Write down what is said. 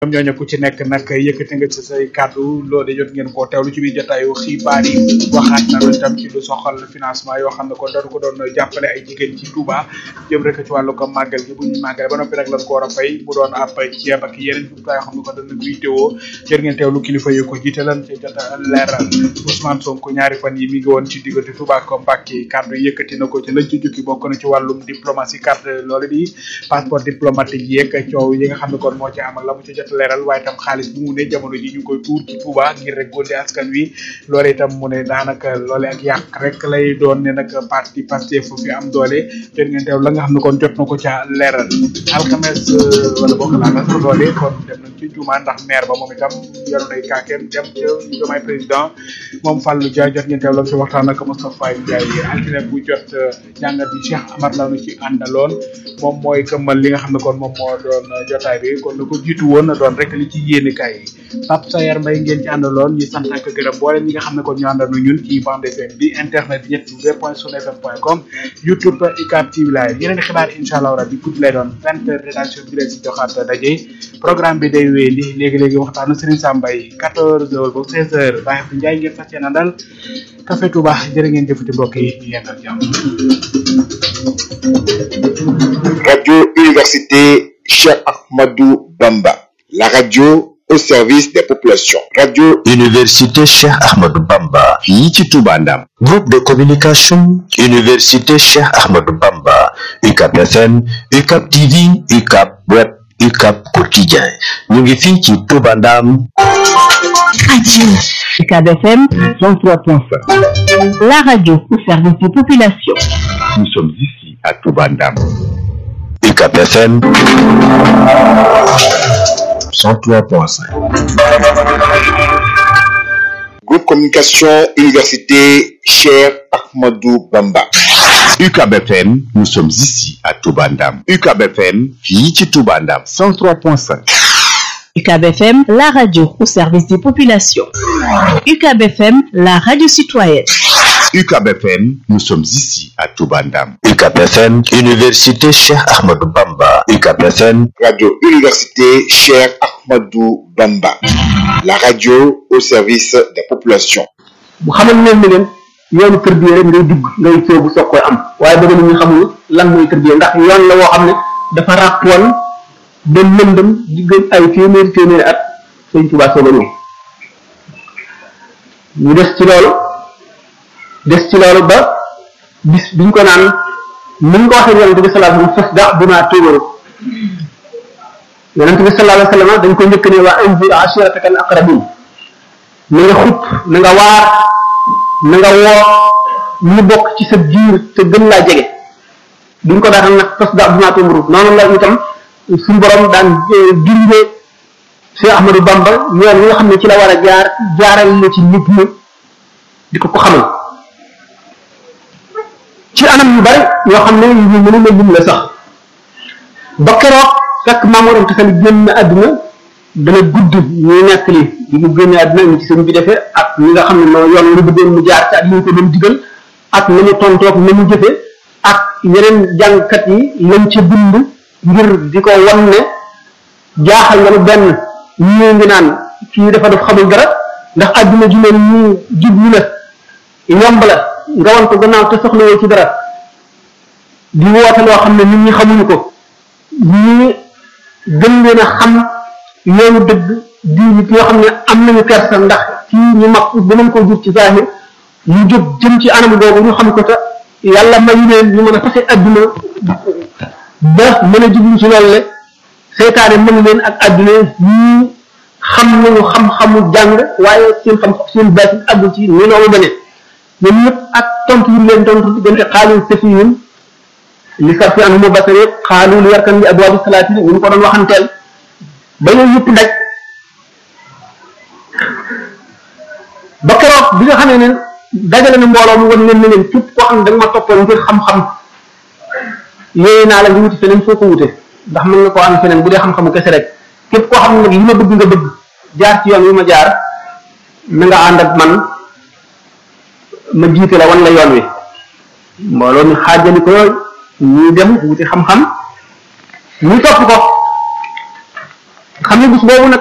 ñoom ñooñu ku ci nekk nag yëkkati nga ci say kàddu loolu de jot ngeen koo teewlu ci biir jotaayu xibaar yi waxaat na lu tam ci lu soxal financement yoo xam ne kon dañu ko doon jàppale ay jigéen ci Touba jëm rek ci wàllu ko màggal gi bu ñu màggale ba noppi nag lañ ko war a fay mu doon ab ceeb ak yeneen jumtuwaay yoo xam ne kon dañ koy teewoo jot ngeen teewlu kilifa yu ko jiite lan ci jot a leeral Ousmane Sonko ñaari fan yi mi ngi woon ci diggante Touba ak Mbacké kàddu yëkkati na ko ci lañ ci jukki bokk na ci wàllum diplomatie carte loolu di passeport diplomatique yeeg coow yi nga xam ne kon moo ci am ak la mu ci jot leeral waaye itam xaalis bu mu ne jamono ji ñu koy tuur ci Touba ngir rek góndi askan wi loole itam mu ne daanaka loole ak yàq rek lay doon ne nag parti Pastef fu fi am doole jot ngeen teew la nga xam ne kon jot na ko ca leeral alxames wala bokk laa nga loole kon dem nañ ci juma ndax maire ba moom itam yoroon nay kaakeem dem ca jomay président moom Fallou Dia jot ngeen teew la ci waxtaan ak Moustapha Ndiaye altine bu jot jàngat bi Cheikh Amar la nu ci àndaloon moom mooy këmmal li nga xam ne kon moom moo doon jotaay bi kon na ko jiitu woon na doon rek li ci yéene kaay yi Pape Sayar Mbaye ngeen ci àndaloon ñu sant ak gërëm boole ñi nga xam ne kon ñu àndanu ñun ci bande FM bi internet bi ñett w point sunfm point com youtube ICAP TV live yeneen xibaar incha allah rabbi guddi lay doon vingt heures rédaction bi leen si joxaat daje programme bi day wéy li léegi-léegi waxtaanu Serigne Sam Mbaye quatorze heures ba seize heures Baye Abdou Ndiaye ngeen fas yéene àndal Café Touba jërë ngeen jëfati mbokk yi ñu yendal jàmm Radio Université Cheikh Ahmadou Bamba, la radio au service des populations. Radio Université Cheikh Ahmadou Bamba, fii ci Touba Ndam. Groupe de communication Université Cheikh Ahmadou Bamba, UCAP FM, UCAP TV, UCAP Web, UCAP Quotidien. ñu ngi fii ci Touba Ndam. Radio UCAB FM 103.5. la radio au service des populations. Nous sommes ici à Touba Ndam. UCAP FM 103.5. Groupe Communication Université Cheikh Ahmadou Bamba. UCAB FM, nous sommes ici à Touba Ndam. UCAB FM, fii ci Touba Ndam 103.5. UCAB FM, la radio au service des populations. UCAB FM, la radio citoyenne. UCAB FM, nous sommes ici à Touba Ndam. UCAB FM, Université Cheikh Ahmadou Bamba. UCAB FM, Radio Université Cheikh Ahmadou Bamba, la radio au service des populations. bu xamal leen ni leen yoonu tërbiye rek ngay dugg ngay soobu soog koy am waaye bëgg nañu xamul lan mooy tërbiye ndax yoon la woo xam ne dafa ràppoon ba lëndëm diggante ay téeméeri téeméeri at sëñ Tuubaa soog a ñëw ñu des ci loolu des ci loolu ba bis biñ ko naan ni ñu ko waxee yonente bi sallallahu alayhi wasallam fas da bu maa tuubaru yonente bi sallallahu alayhi wasallam dañ ko njëkk ne waa anzir ashirataka al aqrabin na nga xupp na nga waar na nga woo ñu bokk ci sa biir te gën laa jege duñ ko daatal nag fas da bu maa tuubaru noonu la itam suñu borom daan gindee Cheikh Ahmadou Bamba yoon yi nga xam ne ci la war a jaar jaaral na ci nit ñi di ko ko xamal ci anam yu bari yoo xam ne yu ñu mënu la lim la sax ba keroog fekk Mamour Anta Sali génn àdduna dana gudd ñuy nekk li bi mu génne àdduna ñu ci sëñ bi defee ak ñi nga xam ne moo yoon lu bëggoon mu jaar ci ak li ñu ko doon digal ak na mu tontoog na mu jëfe ak yeneen jàngkat yi lañ ca bind ngir di ko wan ne jaaxal nga nu benn ñii ngi naan kii dafa def xamul dara ndax àdduna ji mel ñu jublu la yomb la nga wan ko gannaaw te soxlawoo ci dara di woote loo xam ne nit ñi xamuñu ko ñii gën leen a xam yoonu dëgg di nit ñoo xam ne am nañu kersa ndax kii ñu mag dinañ ko jur ci zahir ñu jóg jëm ci anam googu ñu xam ko te yàlla mayu leen ñu mën a fase àdduna ba mën a jublu ci loolu le seytaane mën leen ak àdduna ñii xam nañu xam-xamu jàng waaye seen xam seen baati àggu ci ni noonu bane ñoom ñëpp ak tontu yi leen tontu diggante xaalu safiyun li sarfi an mu basare xaalu li yarkan li abwaabi salaatin ñu ko doon waxanteel ba yooyu yëpp ndaj ba keroog bi nga xamee ne dajale na mbooloo mu wan leen ne leen képp koo xam ne da nga ma toppoon ngir xam-xam yooyu naa la nga wuti feneen foo ko wute ndax mën nga koo am feneen bu dee xam-xamu kese rek képp koo xam ne nag li ma bëgg nga bëgg jaar ci yoon wi ma jaar na nga ànd ak man ma jiite la wan la yoon wi mbooloo mi xaajali ko ñuy dem wuti xam-xam ñu topp ko xam amee bis boobu nag